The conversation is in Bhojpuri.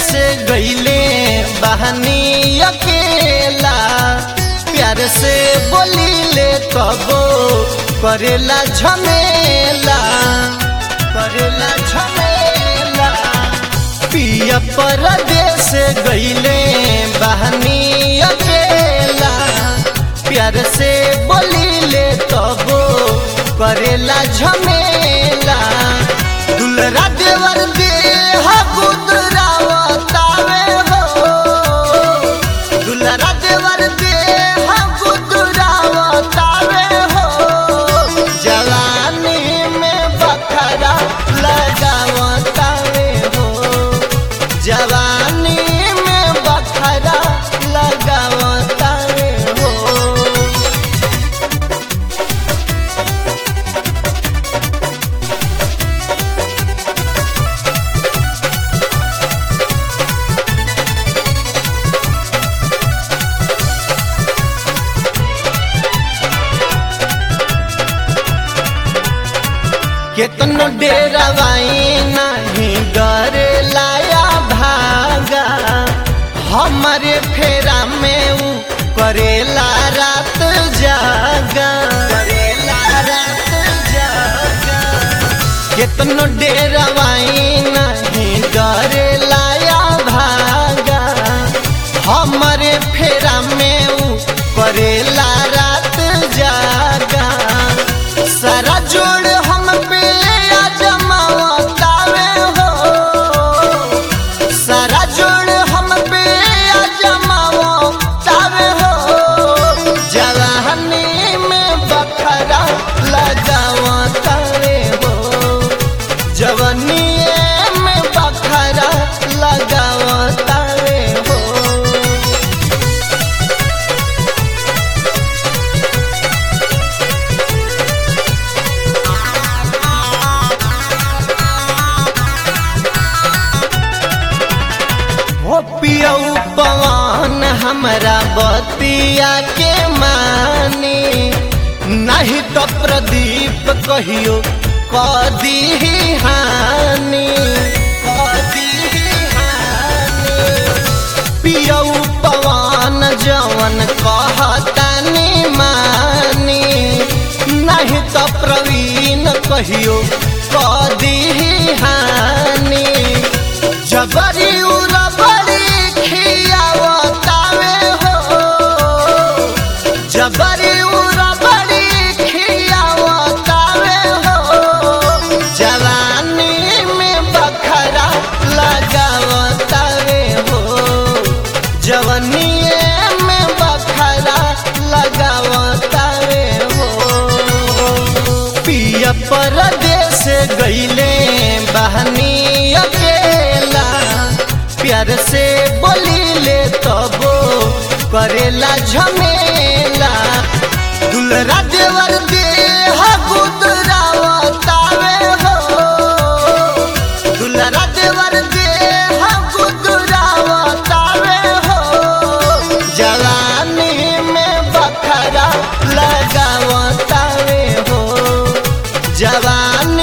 से गईले बहनी अकेला प्यार से बोलीले कबो करेला झमेला करेला झमेला पिया परदेस गईले बहनी अकेला प्यार से बोलीले तबो करेला झमेला दुलरा देवर देह गुदरावतावे हो दुलरा देवर देह गुदरावतावे हो जवानी में बखरा लगावतावे हो जवानी में बखरा लगावतावे हो केतनो डेरवाई नहीं डरे लाया भागा हमारे फेरा में ऊ करेला रात जागा करेला रात जागा केतनो डेरवाई नहीं डरे लाया भागा हमारे फेरा में ऊ करेला रात जागा सारा जोड़ हम पे आजमावतावे हो सारा जोड़ हम पे आजमावतावे हो जवानी में बखरा लगावतावे हो जवानी में बखरा लगावतावे हो हो पियऊ पवन हमरा बतिया के मानी नहीं तो प्रदीप कहियो कदी हानि कदी हानि पियऊ पवन जवन कहतानी मानी नहीं तो प्रवीण कहियो कदी हानि जबरी उरबरी खियावतावे हो जबरी उरबरी खियावतावे हो जवानी में बखरा लगावतावे हो जवानी में बखरा लगावतावे हो पिया परदेस गईले बहनी अकेला प्यार से बोलीले तबो करेला झमेला दुलरा देवर देह गुदरावतावे हो दुलरा देवर देह गुदरावतावे हो जवानी में बखरा लगावतावे हो जवानी